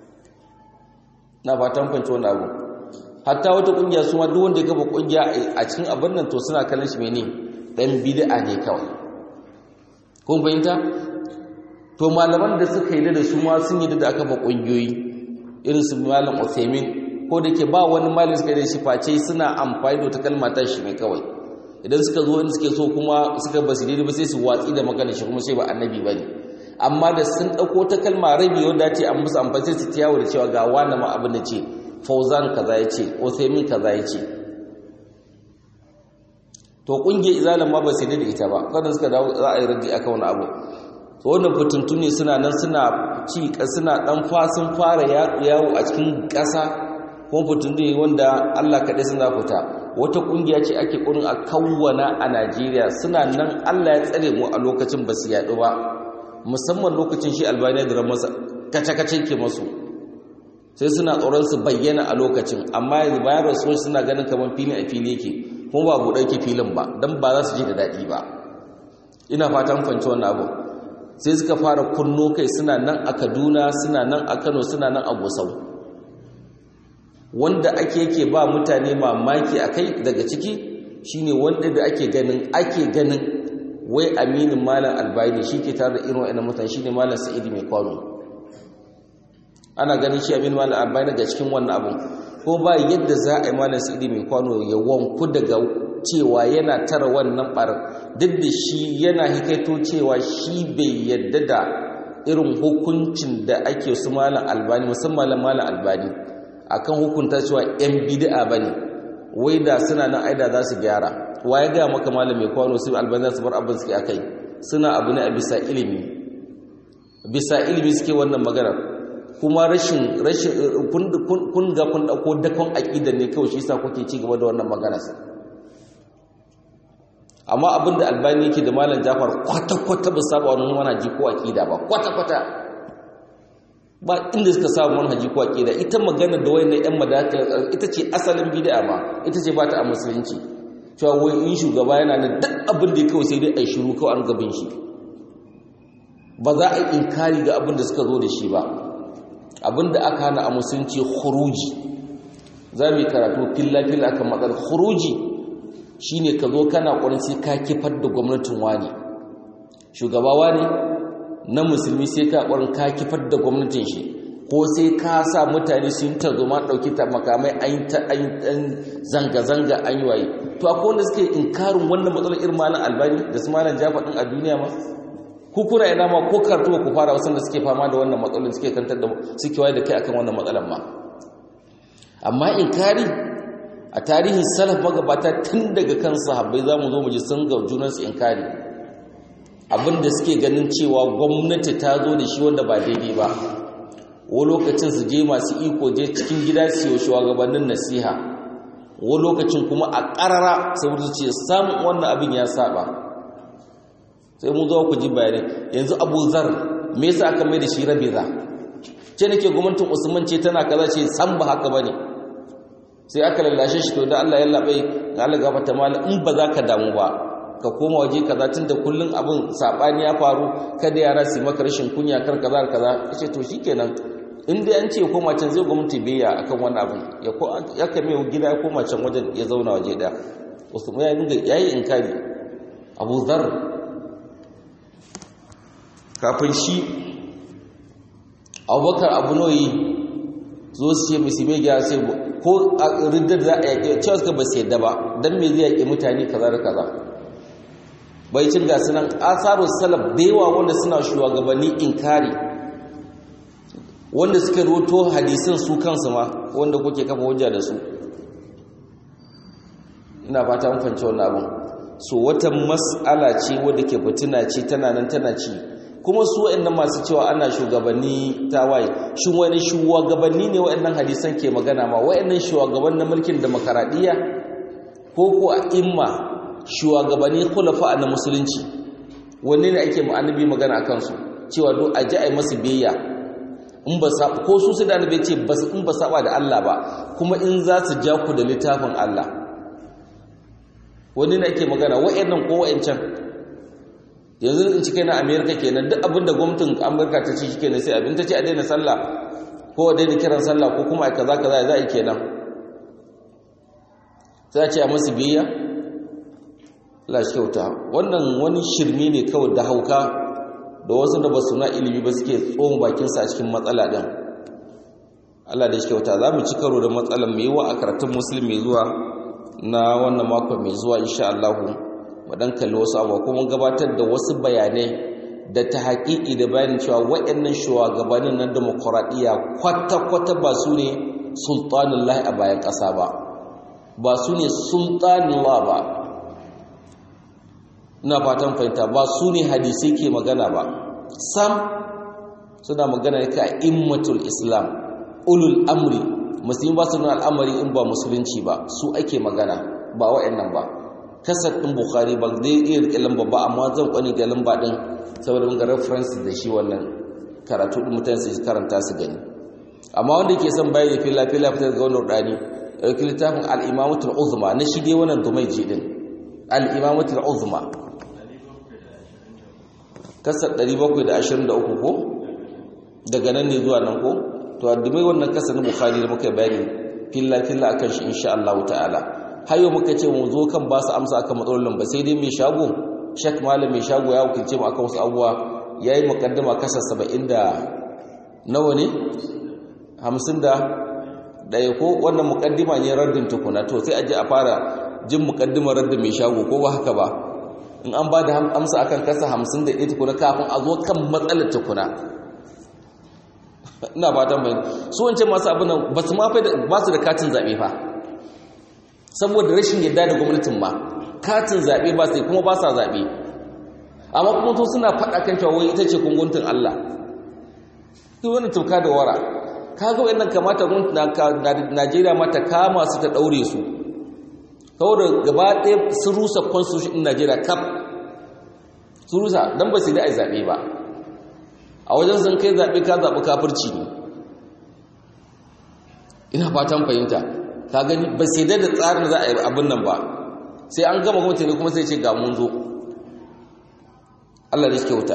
na fatan fanci wannan abu hatta wata kungiya su ma duk wanda ya kafa kungiya a cikin abin nan to suna kallon shi mene dan bid'a ne kawai kun fahimta to malaman da suka yi da su ma sun yi da aka fa kungiyoyi irin su malam Uthaymeen ko da ke ba wani malami suka da shi face suna amfani da wata kalma ta shi ne kawai idan suka zo inda suke so kuma suka basu daidai ba sai su watsi da magana shi kuma sai ba annabi bane amma da sun dauko ta kalma rabi wanda ce an musu amfani sai su tiyawo da cewa ga wani ma abin da ce fauzan kaza ya ce othemin kaza ya ce to kungiyar izalin ma ba sai da ita ba kada suka dawo za a yi rage aka wani abu to wannan fitintu ne suna nan suna ci suna dan fasin fara yawo a cikin ƙasa kuma fitintu ne wanda Allah kaɗai suna fita wata kungiya ce ake ƙurin a kawwana a Najeriya suna nan Allah ya tsare mu a lokacin ba su yaɗu ba musamman lokacin shi albaniya da ramarsa kace-kace ke masu sai suna tsoron su bayyana a lokacin amma yanzu bayan rasuwar suna ganin kamar filin a fili yake kuma ba buɗe yake filin ba don ba za su ji da daɗi ba ina fatan fanci wannan abu sai suka fara kunno kai suna nan a kaduna suna nan a kano suna nan a gusau wanda ake yake ba mutane mamaki a kai daga ciki shine wanda da ake ganin ake ganin wai aminin malam albayani shi ke tare da irin wa'annan mutane shine malam sa'idi mai kwano ana ganin shi abin malam albani daga cikin wannan abun ko ba yadda za a yi malam sa'idi mai kwano ya wanku daga cewa yana tara wannan bar duk da shi yana hikaito cewa shi bai yadda da irin hukuncin da ake su malam albani musamman malam albani akan hukunta cewa yan bid'a bane wai da suna nan aida za su gyara wa ya ga maka malam mai kwano su albani za su bar abin suke akai suna abu ne a bisa ilimi bisa ilimi suke wannan maganar kuma rashin rashin kun ga kun dauko dakon aqida ne kawai shi yasa kuke ci gaba da wannan magana amma abinda albani yake da malam Jafar kwata kwata ba saba wannan manhaji ko aqida ba kwata kwata ba inda suka saba manhaji ko aqida ita magana da wayannan yan madaka ita ce asalin bid'a ma ita ce ba ta a musulunci cewa wai in shugaba yana da duk abin da kawai sai dai ai shiru kawai an gabin shi ba za a yi inkari ga abin da suka zo da shi ba abinda aka hana a musulunci khuruji za mu yi karatu filla-filla akan matsalar khuruji shine ka zo kana ƙwarin sai ka kifar da gwamnatin wani shugaba wani na musulmi sai ka ƙwarin ka kifar da gwamnatin shi ko sai ka sa mutane sun ta zo ma ɗauki ta makamai an ta zanga-zanga an yi waye to akwai wanda suke inkarin wannan matsalar irin malam albani da su malam jafa ɗin a duniya ma ku kuna ina ma ko kartuwa ku fara wasan da suke fama da wannan matsalolin suke kantar da suke waye da kai akan wannan matsalan ma amma inkari a tarihin salaf magabata tun daga kan sahabbai zamu zo mu ji sun ga junan su inkari abinda suke ganin cewa gwamnati ta zo da shi wanda ba daidai ba wa lokacin su je masu iko je cikin gida su yi shugabannin nasiha wa lokacin kuma a ƙarara saboda su ce samun wannan abin ya saba sai mun zo ku ji bayani yanzu Abu Zar me yasa aka mai da shi Rabiza ce nake gwamnatin Usman ce tana kaza ce san ba haka bane sai aka lallashe shi to da Allah ya labe ga Allah gafarta mala in ba za ka damu ba ka koma waje kaza tunda kullun abin sabani ya faru kada yara su maka rashin kunya kar kaza kaza ce to shikenan in dai an ce koma can zai gwamnati biya akan wannan abin ya ko ya kame gida ya koma can wajen ya zauna waje daya Usman ya dinga yayi inkari Abu Zar kafin shi abubakar abu noyi zo su ce musulmi gyara sai ko a riddar za a yaƙi cewa suka ba su yadda ba don me zai yaƙi mutane kaza da kaza bai cin gasu nan asaru salaf da yawa wanda suna shugabanni inkari wanda suka roto hadisin su kansu ma wanda kuke kafa hujja da su ina fata mun fahimci wannan abin so wata mas'ala ce wadda ke fitina ce tana nan tana ci kuma su waɗannan masu cewa ana shugabanni tawaye shin wani shugabanni ne waɗannan hadisan ke magana ma waɗannan shugaban na mulkin demokaradiyya ko ko a imma shugabanni khulafa na musulunci wanne ne ake mu annabi magana akan su cewa do a ji ai masu biyayya in ba sa ko su su da annabi ce bas in ba saba da Allah ba kuma in za su ja ku da littafin Allah wanne ne ake magana waɗannan ko waɗancan yanzu in cike na amerika kenan duk abin da gwamnatin amurka ta ce shi kenan sai abin ta ce a daina sallah ko a daina kiran sallah ko kuma a kaza kaza za a yi kenan sai a ce a masu biyayya la shi kyauta wannan wani shirme ne kawai da hauka da wasu da ba su na ilimi ba suke tsohon bakinsa a cikin matsala ɗin Allah da shi kyauta za mu ci karo da matsalar mai yiwa a karatun musulmi zuwa na wannan makon mai zuwa insha Allahu wadan kalli wasu abu kuma gabatar da wasu bayanai da ta haƙiƙi da bayanin cewa waɗannan shugabannin na demokuraɗiyya kwata-kwata ba su ne sultanullahi a bayan ƙasa ba ba su ne sultanullah ba ina fatan fahimta ba su ne hadisai ke magana ba sam suna magana ka immatul islam ulul amri musulmi ba su nuna al'amari in ba musulunci ba su ake magana ba waɗannan ba kasar ɗin bukhari ba zai iya riƙe lamba ba amma zan kwani ga lamba ɗin saboda mun ga reference da shi wannan karatu ɗin mutane su karanta su gani amma wanda ke son bayani fila fila fitar ga wannan rudani ɗauki littafin al'imamatul uzma na shi dai wannan dumai ji ɗin al'imamatul uzma kasar 723 ko daga nan ne zuwa nan ko to a dumai wannan kasar na bukhari da muka bayani fila fila akan shi insha Allah ta'ala hayo muka ce mu zo kan ba su amsa akan matsalolin ba sai dai mai shago shek malam mai shago ya wakilce mu akan wasu abubuwa yayi mukaddama kasa 70 da nawa ne hamsin da ɗaya ko wannan mukaddima ne raddin tukuna to sai a ji a fara jin mukaddimar raddin mai shago ko ba haka ba in an ba da amsa akan kasa hamsin da ɗaya tukuna kafin a zo kan matsalar tukuna ina fatan bayan su wancan masu abin nan ba su mafi ba su da katin zaɓe fa saboda rashin yadda da gwamnatin ma katin zaɓe ba su kuma ba sa zaɓe amma kuma to suna faɗa kan cewa wai ita ce kunguntun Allah duk wani tuka da wara kaga wayannan kamata gwamnatin Najeriya ma ta kama su ta daure su saboda gaba ɗaya sun rusa constitution din Najeriya kaf sun rusa dan ba su da ai zaɓe ba a wajen sun kai zaɓe ka zaɓi kafirci ne ina fatan fahimta ka gani ba sai da tsarin za a yi abin nan ba sai an gama gwamnati ne kuma sai ce ga mun zo Allah da shi kyauta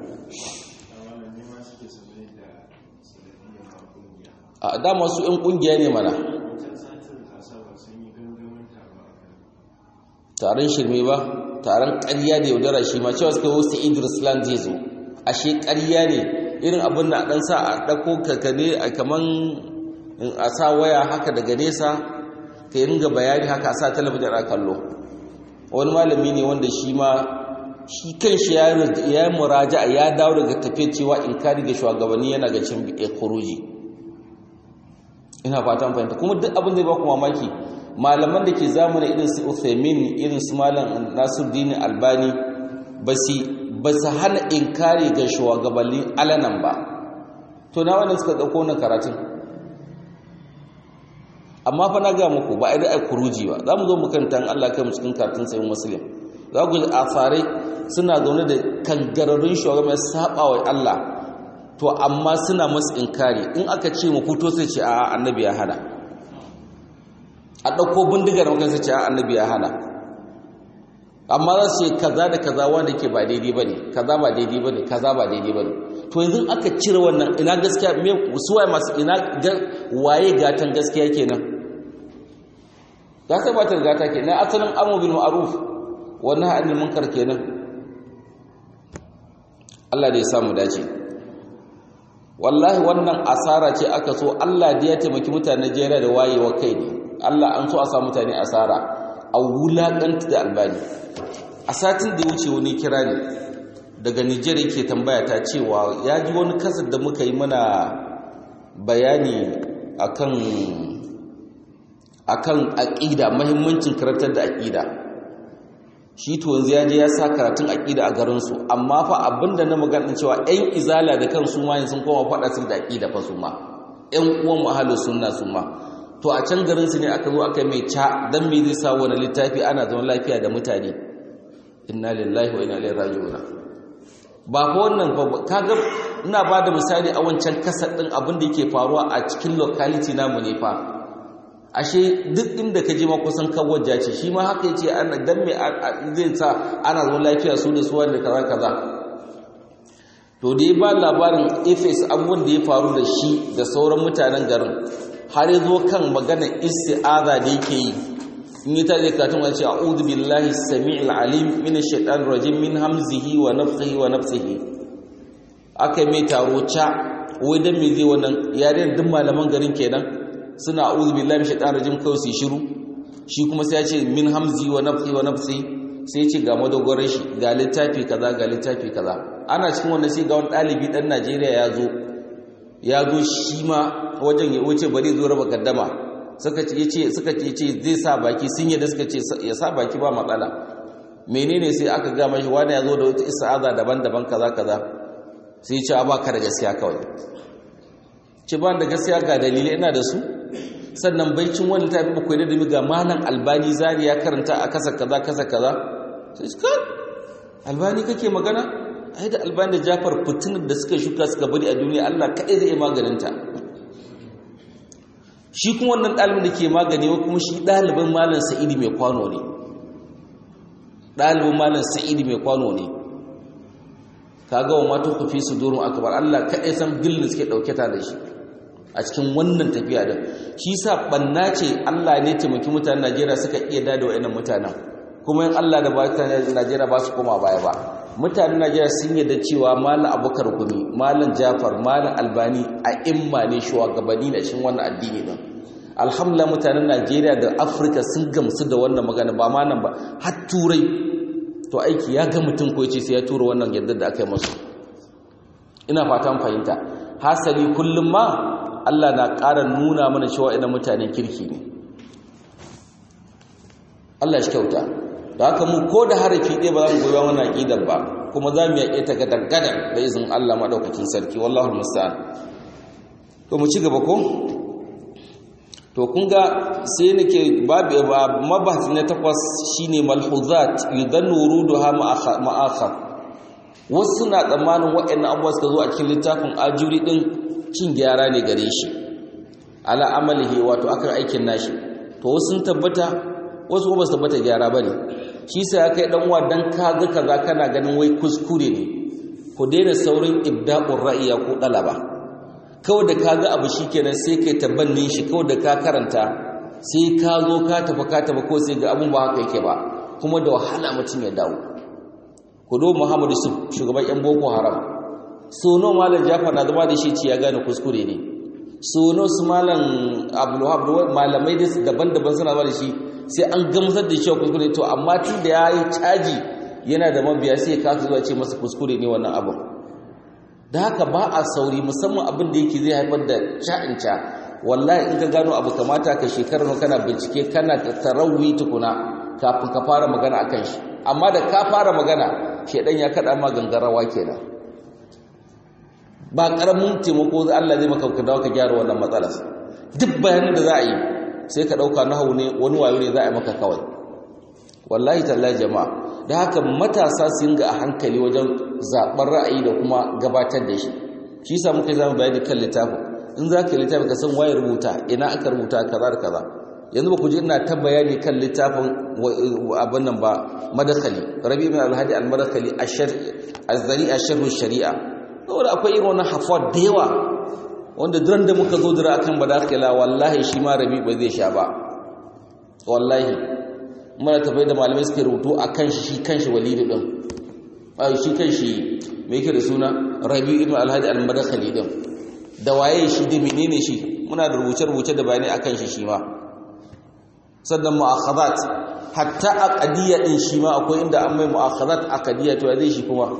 a dama su 'yan kungiya ne mana taron shirme ba taron ƙarya da yaudara shi ma cewa suka wasu idris land zai zo ashe ƙarya ne irin abin da ɗan sa a ɗako kakane a kaman a sa waya haka daga nesa ka yi ringa bayani haka a sa talabijin a kallo wani malami ne wanda shi ma shi kan shi ya yi muraja ya dawo daga tafiya cewa in kari ga shugabanni yana ga cin kuruji ina fatan fahimta kuma duk abin zai ba ku mamaki malaman da ke zamana irin su Uthaymin irin su malam Nasiruddin Albani ba su hana inkari ga shugabanni alanan ba to na wannan suka dauko wannan karatun amma fa na ga muku ba ai da kuruji ba za mu zo mu kanta an Allah kai mu cikin karatun sayin muslim za ku ji asarai suna zaune da kangararrun shugaban saba wa Allah to amma suna masu inkari in aka ce mu fito sai ce a annabi ya hana a ɗauko bindigar makan sai ce a annabi ya hana amma za su ce kaza da kaza wanda ke ba daidai ba ne kaza ba daidai ba ne kaza ba daidai ba ne to yanzu aka cire wannan ina gaskiya me su waye masu ina waye gatan gaskiya kenan gata ba ta gata kenan asalin amu bil ma'ruf wannan hannun munkar kenan Allah da ya samu dace wallahi wannan asara ce aka so Allah da ya taimaki mutane Najeriya da wayewa kai ne Allah an so a sa mutane asara a wulakanta da albani a satin da ya wuce wani kira ne daga Nijar yake tambaya ta cewa ya ji wani kasar da muka yi mana bayani akan akan aqida muhimmancin karantar da aqida shi to yanzu ya je ya sa karatun aqida a garin su amma fa abinda na magana cewa ɗan izala da kansu ma sun koma faɗa su da aqida fa su ma ɗan uwan ahlus sunna su ma to a can garin su ne aka zo aka mai ca dan me zai sa wani littafi ana zaman lafiya da mutane inna lillahi wa inna ilaihi raji'un ba fa wannan fa kaga ina ba da misali a wancan kasar din abin da yake faruwa a cikin locality namu ne fa ashe duk inda ka je ma kusan kawajja ce shi ma haka yace ana dan me zai sa ana zaman lafiya su da su wanda kaza kaza to da ya ba labarin efes abubuwan da ya faru da shi da sauran mutanen garin har ya zo kan maganar isti'aza da yake yi in yi tare katun wani ce a'udhu billahi sami'il alim min ash-shaytanir rajim min hamzihi wa nafthihi wa nafsihi akai mai taro ca wai dan me zai wannan yaren duk malaman garin kenan suna a'udhu billahi min shaytanir rajim kawai su shiru shi kuma sai ya ce min hamzi wa nafthi wa nafsi sai ya ce ga madogoran shi ga littafi kaza ga littafi kaza ana cikin wannan sai ga wani dalibi dan Najeriya ya zo ya zo shi ma wajen ya wuce bari zo raba kaddama suka ce yace suka ce yace zai sa baki sun yadda suka ce ya sa baki ba matsala menene sai aka ga mashi wani ya zo da wata isa'aza daban-daban kaza kaza sai ya ce a baka da gaskiya kawai ce ba da gaskiya ga dalilai ina da su sannan baicin wani ta fi bakwai da dumi ga malam albani zari ya karanta a kasa kaza kasa kaza sai su kan albani kake magana ai da albani da jafar fitinar da suka shuka suka bari a duniya allah kaɗai zai maganinta shi kuma wannan ɗalibin da ke magani wa kuma shi ɗalibin malam sa'idi mai kwano ne ɗalibin malam sa'idi mai kwano ne ka ga wa mata ku fi su doron akabar allah kaɗai san gillin suke ɗauke ta da shi a cikin wannan tafiya da shi sa ɓanna ce allah ne taimaki mutanen najeriya suka iya dada wa mutanen kuma in Allah da ba ta Najeriya ba su koma baya ba mutanen Najeriya sun yarda cewa malam Abubakar Gumi malam Jafar malam Albani a imma ne shugabanni na cikin wannan addini din alhamdulillah mutanen Najeriya da Afirka sun gamsu da wannan magana ba ma nan ba har turai to aiki ya ga mutum ko yace sai ya tura wannan yadda da aka yi masu ina fatan fahimta hasali kullum ma Allah na ƙara nuna mana cewa ina mutanen kirki ne Allah shi kyauta da haka mu ko da harafi ɗaya ba za mu goyi wannan aƙidar ba kuma za mu yaƙe ta gadan da izin Allah maɗaukakin sarki wallahu musta'an to mu ci gaba ko to kun ga sai nake babu mabahasi na takwas shine malhuzat yudannu wuruduha ma'akhar wasu na tsammanin waɗannan abubuwa suka zo a cikin littafin ajuri din cin gyara ne gare shi ala amalihi wato akan aikin nashi to wasu sun tabbata wasu ba su tabbata gyara bane shi sai ya kai dan uwa dan kaga kaza kana ganin wai kuskure ne ku daina saurin ibda'ur ra'iya ko dalaba kawai da ka ga abu shi kenan sai kai tabbannin shi kawai da ka karanta sai ka zo ka tafi ka tafi ko sai ga abun ba haka yake ba kuma da wahala mutum ya dawo ku do muhammadu su shugaban yan boko haram sono malam jafar na zama da shi ci ya gane kuskure ne sono su malam abdulwahab malamai da daban-daban suna zama da shi sai an gamsar da shi kuskure to amma tun da ya yi caji yana da mabiya sai ka zuwa ce masa kuskure ne wannan abin da haka ba a sauri musamman abin da yake zai haifar da sha'inca wallahi in ka gano abu kamata ka shekarar kana bincike kana tarawwi tukuna kafin ka fara magana akan shi amma da ka fara magana shedan ya kada ma gangarawa kenan ba karamin taimako Allah zai maka ka dawo ka gyara wannan matsalar duk bayanin da za a yi sai ka dauka nahawu ne wani wayo ne za a yi maka kawai wallahi tallahi jama'a da haka matasa su ga a hankali wajen zaɓar ra'ayi da kuma gabatar da shi shi sa muka zama bayani kan littafin in za ka yi littafin ka san waye rubuta ina aka rubuta kaza da kaza yanzu ba ku ji ina ta bayani kan littafin abin nan ba madakali rabi min alhadi al-madakali az-zari asharhu shari'a saboda akwai irin wannan hafuwa da yawa wanda duran da muka zo dira akan badakala wallahi shi ma rabi ba zai sha ba wallahi muna tafai da malamai suke rubutu a kan shi kan shi walidu ɗin a shi kan shi mai yake da suna rabi ibn alhaji al-madakhali ɗin da waye shi da menene shi muna da rubuce-rubuce da bayanai akan shi shi ma sannan mu'akhazat hatta aqdiyya din shi ma akwai inda an mai mu'akhazat aqdiyya to zai shi kuma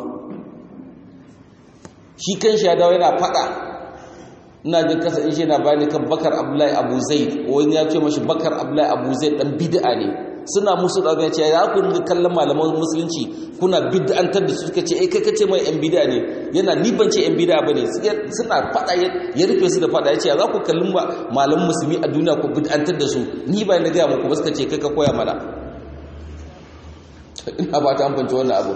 shi kan shi ya dawo yana fada ina jin kasa in shi yana bayani kan bakar abdullahi abu zaid wani ya ce mashi bakar abdullahi abu zaid dan bid'a ne suna musu da ce ya ku ringa kallon malaman musulunci kuna bid'antar da su suka ce eh kai kace mai yan bid'a ne yana ni ban ce yan bid'a bane suna fada ya rufe su da fada yace ya za ku kallon malaman musulmi a duniya ku bid'antar da su ni ba na ga muku ba suka ce kai ka koya mana ina ba ta amfance wannan abu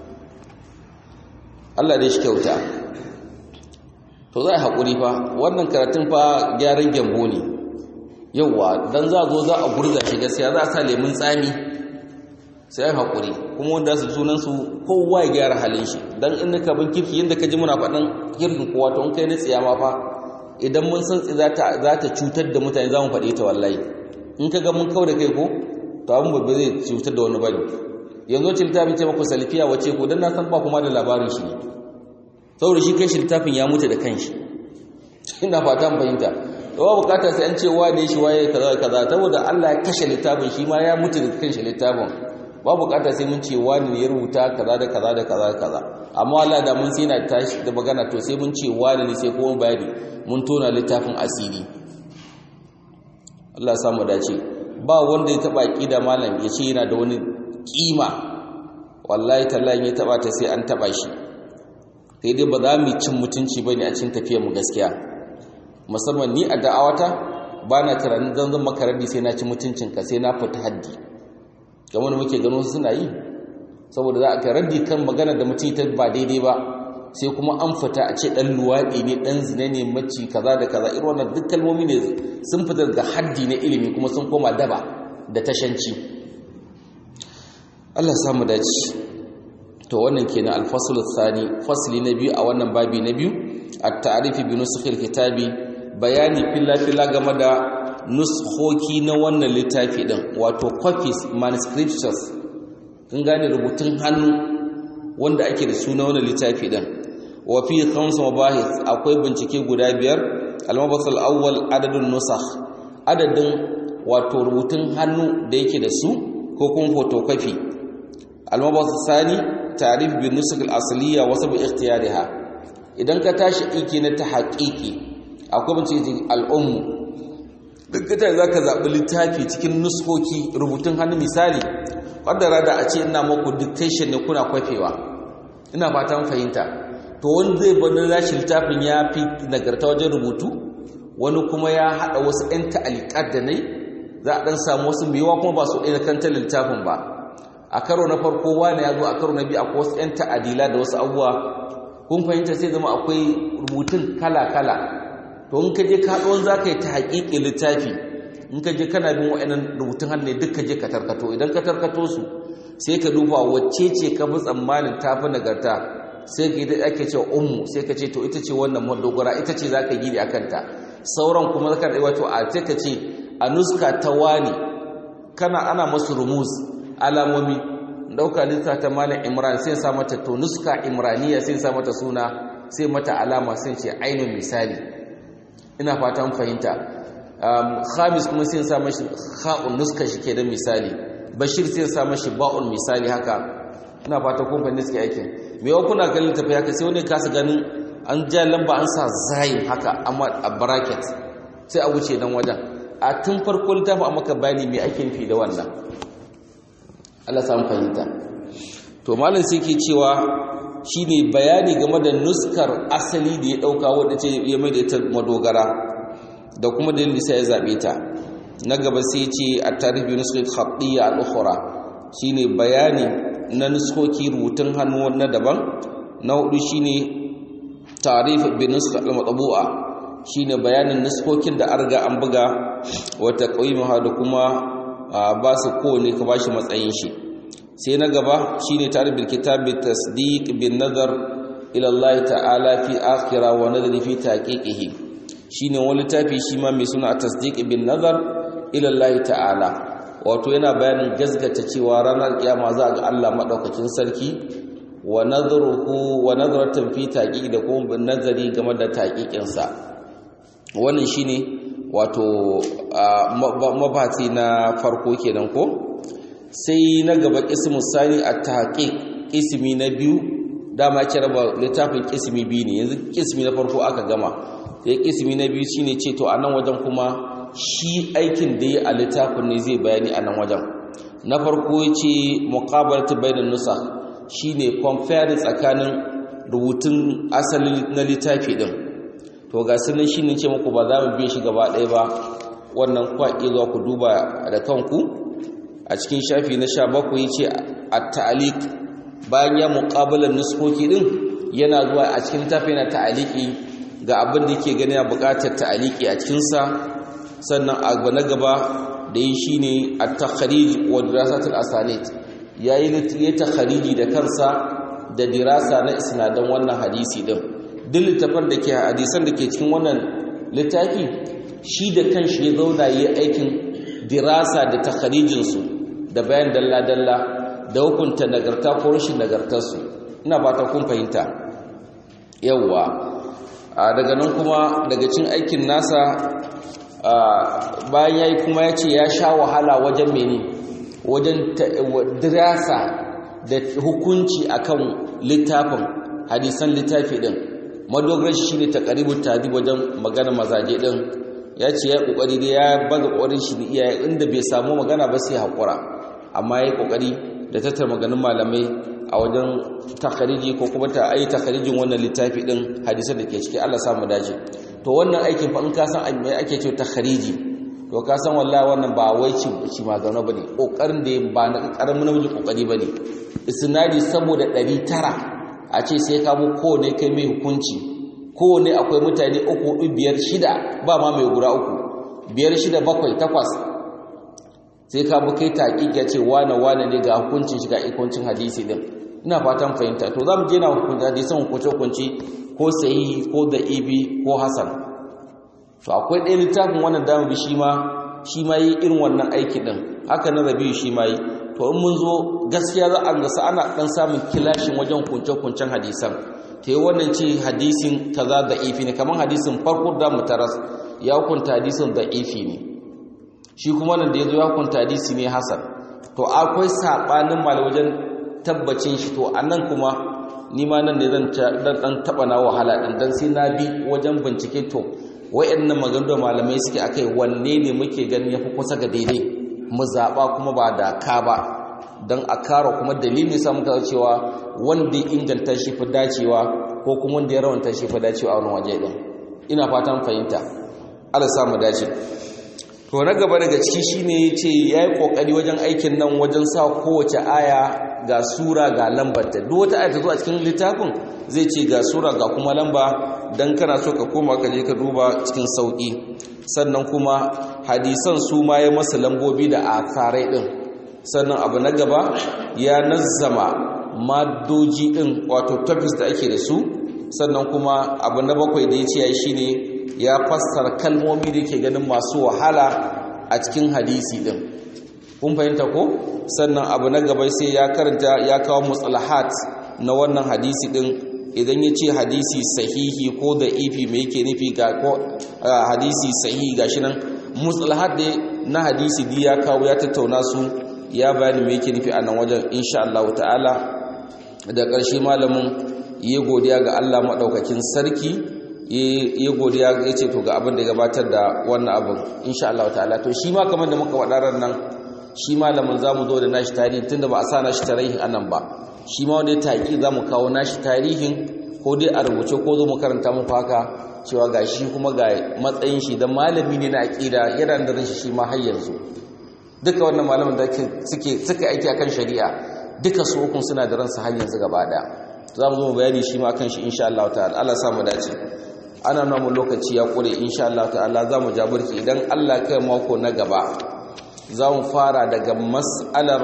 Allah dai shi kyauta to za a haƙuri fa wannan karatun fa gyaran gyambo ne yauwa don za zo za a gurza shi gaskiya za a sa lemun tsami sai a haƙuri kuma wanda su sunansu kowa ya gyara halin shi don inda ka bin kirki yadda ka ji muna faɗin kirkin kowa to in kai na tsiya ma fa idan mun san za ta cutar da mutane za mu faɗi ta wallahi in ka ga mun kau da kai ko to abin babba zai cutar da wani bane yanzu ce littafin ce maku salfiya wace ko don na san ba kuma da labarin shi ne saboda shi kai shi littafin ya mutu da kanshi ina fata fahimta ba bukata sai an ce wane shi waye kaza kaza saboda Allah ya kashe littafin shi ma ya mutu da kanshi littafin ba bukata sai mun ce wani ne ya rubuta kaza da kaza da kaza kaza amma Allah da mun sai na tashi da magana to sai mun ce wani ne sai kuma bayani mun tona littafin asiri Allah ya samu dace ba wanda ya taba da malam ya ce yana da wani kima wallahi tallahi ya taba ta sai an taba shi sai dai ba za mu cin mutunci bane a cikin tafiyar mu gaskiya musamman ni a da'awata ba na tunanin zan zan maka raddi sai na ci mutuncinka sai na fita haddi kamar muke gano suna yi saboda za a ka raddi kan magana da mutum ta ba daidai ba sai kuma an fita a ce ɗan luwaɗi ne ɗan zina ne maci kaza da kaza irin wannan duk kalmomi ne sun fita daga haddi na ilimi kuma sun koma daba da tashanci Allah samu dace to wannan kenan alfasul thani fasli na biyu a wannan babi na biyu at-ta'rifi bi nusukhil kitabi bayani filla-filla game da nuskhoki na wannan littafi din wato copies manuscripts kun gane rubutun hannu wanda ake da suna wani littafi din wa fi khamsa mabahith akwai bincike guda biyar al-mabhath al-awwal adadun nusakh adadin wato rubutun hannu da yake da su ko kuma photocopy al-mabhath sani ta'rif bi nusakh al-asliya wa sabab ikhtiyariha idan ka tashi aiki na ta haƙiƙi akwai bincike al-ummu duk ta zaka zabi littafi cikin nuskoki rubutun hannu misali kaddara da a ce ina muku dictation ne kuna kwafewa ina fatan fahimta to wani zai bani rashi littafin ya fi nagarta wajen rubutu wani kuma ya haɗa wasu 'yan ta'alikat da nai za a ɗan samu wasu mewa kuma ba su ɗaya kanta littafin ba a karo na farko wani ya zo a karo na biyu akwai wasu 'yan ta'adila da wasu abubuwa kun fahimta sai zama akwai rubutun kala-kala to in ka je ka haɗo za ka yi ta haƙiƙi littafi in ka je kana bin wa'annan rubutun hannu duk ka je ka tarkato idan ka tarkato su sai ka duba wacce ce ka fi tsammanin ta fi nagarta sai ka yi da ake cewa ummu sai ka ce to ita ce wannan madogara ita ce za ka gidi a kanta sauran kuma zaka da wato a sai ka ce a nuska ta wani kana ana masu rumuz alamomi dauka lissa ta malam imran sai sa mata to nuska imraniya sai sa mata suna sai mata alama sai ce ainihin misali ina fatan fahimta khamis kuma sai sa mashi kha'un nuska shi ke da misali bashir sai sa mashi ba'un misali haka ina fata kun fahimta suke aikin me wa kuna kallon tafi haka sai wani kasa ganin an ja lamba an sa zayin haka amma a bracket sai a wuce dan wajen a tun farko littafin a maka bayani me ake nufi da wannan Allah samu fahimta to malam sai ke cewa shine bayani game da nuskar asali da ya dauka wanda ce ya mai da ita madogara da kuma dalilin sai ya zabe ta na gaba sai ce a tarihi nuskar khatiyya al-ukhra shine bayani na nuskoki rubutun hannu na daban na hudu shine tarif bi nuskha al-matbu'a shine bayanin nuskokin da arga an buga wata qaimaha da kuma ba su kowane ka bashi matsayin shi sai na gaba shine tarif bil kitab bi tasdiq bin nazar ila Allah ta'ala fi akhira wa nadri fi taqiqihi shine wani tafi shi ma mai suna tasdiq bin nazar ila Allah ta'ala wato yana bayanin gasgata cewa ranar kiyama za ga Allah madaukakin sarki wa nadruhu wa nadratan fi taqiq da kuma nazari game da taqiqin sa wannan shine wato mabati na farko kenan ko sai na gaba ismu sani at-tahqiq ismi na biyu dama kira ba littafin ismi biyu ne yanzu ismi na farko aka gama sai ismi na biyu shine ce to anan wajen kuma shi aikin da ya a littafin ne zai bayani a nan wajen na farko ya ce muƙabalta bayanin nusa shi ne compare tsakanin rubutun asalin na littafi ɗin to ga sunan shi ne ce muku ba za mu biya shi gaba ɗaya ba wannan kwaƙi zuwa ku duba da kanku a cikin shafi na sha bakwai ce a ta'alik bayan ya muƙabalar nuskoki ɗin yana zuwa a cikin littafi na ta'aliki ga abin da yake gani a buƙatar ta'aliki a cikinsa sannan abu na gaba da yi shi ne a takharij wa dirasatul asanid ya yi ya takhariji da kansa da dirasa na isnadan wannan hadisi din duk littafin da ke hadisan da ke cikin wannan littafi shi da kanshi ya zauna yi aikin dirasa da takharijinsu da bayan dalla-dalla da hukunta nagarta ko rashin nagartarsu ina ba ta kun fahimta yawwa daga nan kuma daga cin aikin nasa bayan ya yi kuma ya ce ya sha wahala wajen mene wajen dirasa da hukunci akan littafin hadisan littafi din madogar shi ne ta karibin tadi wajen magana mazaje din ya ce ya yi kokari da ya baza kokarin shi iya inda bai samu magana ba sai haƙura amma ya yi kokari da tattar maganin malamai a wajen takhariji ko kuma ta ayi takharijin wannan littafi din hadisan da ke ciki Allah samu dace to wannan aikin fa in ka san me ake cewa takhariji to ka san wallahi wannan ba wai ci ci magana bane kokarin da ba na karamin namiji kokari bane isnadi saboda 900 a ce sai ka bu ko ne kai mai hukunci ko ne akwai mutane uku hudu biyar shida ba ma mai gura uku biyar shida bakwai takwas sai ka bu kai taƙiƙ ya ce wane wane ne ga hukuncin shiga ikoncin hadisi din ina fatan fahimta to za mu je na hukunci hadisan hukunce hukunci ko sahihi ko da ibi ko hasan to akwai ɗaya littafin wannan damu bi shi ma shi ma yi irin wannan aiki din haka na rabiu shi ma yi to to in mun zo gaskiya za a gasa ana dan samun kilashin wajen kunce-kuncen hadisan ta yi wannan ce hadisin kaza da ifi ne kamar hadisin farko da mutaras ya hukunta hadisin da ifi ne shi kuma nan da ya zo ya hukunta hadisi ne hasan to akwai saɓanin mal wajen tabbacin shi to a nan kuma nima nan ne zan dan taɓa na wahala ɗin don sai na bi wajen bincike to wa'annan maganganu da malamai suke akai wanne ne muke ganin yafi kusa ga daidai mu zaɓa kuma ba da ka ba don a kara kuma dalili sa muka cewa wanda ya inganta shi fi dacewa ko kuma wanda ya rawanta shi fi dacewa a wani waje ɗin ina fatan fahimta ala samu dace to na gaba daga ciki shine yace yayi kokari wajen aikin nan wajen sa kowace aya ga sura ga lambar ta duk wata aya ta zo a cikin littafin zai ce ga sura ga kuma lamba dan kana so ka koma ka je ka duba cikin sauki sannan kuma hadisan su ma ya masa lambobi da akarai din sannan abu na gaba ya nazzama maddoji din wato topics da ake da su sannan kuma abu na bakwai da ya ce yayi shine ya fassara kalmomi da ke ganin masu wahala a cikin hadisi din kun fahimta ko sannan abu na gaba sai ya karanta ya kawo mustalahat na wannan hadisi din idan ya ce hadisi sahihi ko da ifi mai yake nufi ga ko hadisi sahihi gashi nan mustalahat da na hadisi di ya kawo ya tattauna su ya bayani mai yake nufi a nan wajen insha Allah ta'ala da ƙarshe malamin ya godiya ga Allah maɗaukakin sarki ya godiya ya ce to ga abin da gabatar da wannan abin insha Allah ta'ala to shi ma kamar da muka waɗarar nan shi malamin za mu zo da nashi tarihin tunda ba a sa nashi tarihin anan ba shi ma wanda ya taƙi za mu kawo nashi tarihin ko dai a rubuce ko zo mu karanta muku haka cewa ga shi kuma ga matsayin shi da malami ne na aƙida yana da rashin shi ma har yanzu duka wannan malamin da suke suka aiki akan shari'a duka su hukun suna da ransa har yanzu gaba ɗaya za mu zo mu bayani shi ma akan shi insha Allah ta'ala Allah sa mu dace ana namu lokaci ya kure insha Allah ta'ala za mu jaburki idan Allah kai mako na gaba za mu fara daga mas'alar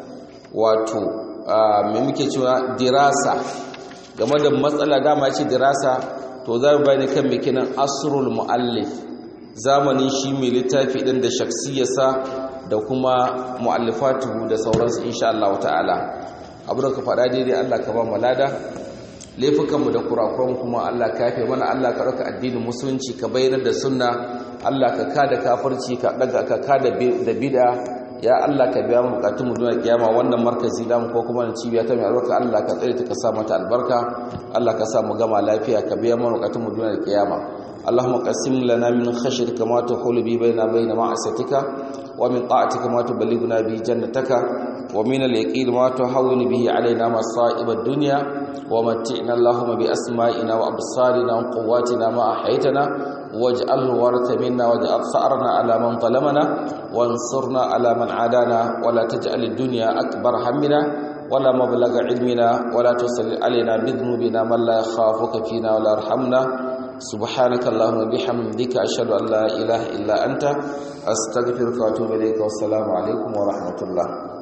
wato mai muke cewa dirasa game da matsala dama ce dirasa to za mu bayani kan mikinan asrul muallif zamanin shi mai littafi din da shaksiyarsa da kuma muallifatu da sauransu insha Allah ta'ala abu da ka faɗa daidai Allah ka ba mu lada laifukanmu da kurakuran kuma Allah ka yafe mana Allah ka ɗauka addinin musulunci ka bayyana da sunna Allah ka kada kafirci ka daga ka kada da bid'a ya Allah ka biya mu bukatun mu duniya kiyama wannan markazi da mu ko kuma cibiya ta mai albarka Allah ka tsare ta ka sa mata albarka Allah ka sa mu gama lafiya ka biya mu bukatun mu duniya kiyama اللهم قسم لنا من خشيتك ما تحول به بيننا وبين معصيتك ومن طاعتك ما تبلغنا به جنتك ومن اليقين ما تهون به علينا مصائب الدنيا ومتعنا اللهم بأسمائنا وأبصارنا وقواتنا ما أحيتنا واجعله ورث منا واجعل ثأرنا على من ظلمنا وانصرنا على من عادانا ولا تجعل الدنيا أكبر همنا ولا مبلغ علمنا ولا تسل علينا بذنوبنا من لا يخافك فينا ولا يرحمنا سبحانك اللهم وبحمدك أشهد أن لا إله إلا أنت أستغفرك وأتوب إليك والسلام عليكم ورحمة الله